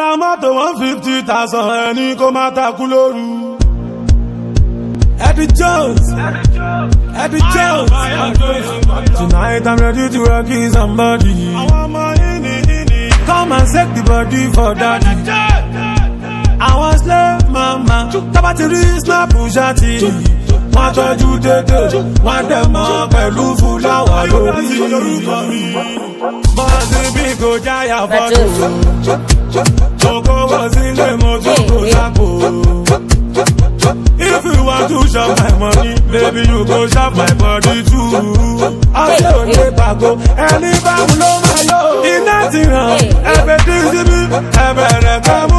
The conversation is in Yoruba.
ra mọ́tò one fifty thousand ẹni kó má takú lóru. Eddie Jones, Eddie Jones. Tonight I'm ready to rock you somebody. Come and shake the body for daddy. Àwọn slave mama tábà ti rí snap ṣáàtì. Wọ́n tọ́jú dédé, wọ́n dẹ̀ mọ́ pẹ̀lú fúláwà lórí. Bọ́ọ̀sì bí kò jáyà fọ́tò. Kókó wọ sílé mo tún kò sápò. If you want to shop my money, baby you go shop my body too. Ọ̀sẹ̀ ò ní pàgọ́, ẹni báwo ló máa yọ? Iná ti ràn, ẹ̀fẹ̀ tí síbí, ẹ̀bẹ̀rẹ̀ fẹ́ mú